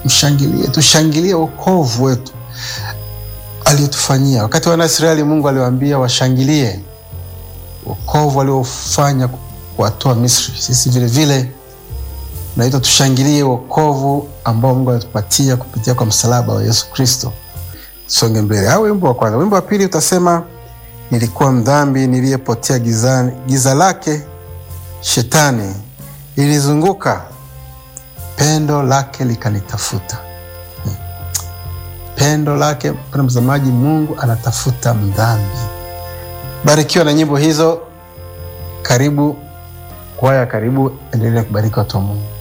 tumshangilie, tushangilie wokovu wetu aliyotufanyia. Wakati wana Israeli, Mungu aliwaambia washangilie wokovu aliofanya kuwatoa Misri. Sisi vilevile naitwa tushangilie wokovu ambao Mungu alitupatia kupitia kwa msalaba wa Yesu Kristo. Songe mbele. Au wimbo wa kwanza. Wimbo wa pili utasema nilikuwa mdhambi niliyepotea gizani, giza lake shetani ilizunguka, pendo lake likanitafuta. Hmm. Pendo lake, mpendwa mtazamaji, Mungu anatafuta mdhambi. Barikiwa na nyimbo hizo. Karibu kwaya, karibu, endelea kubariki watu wa Mungu.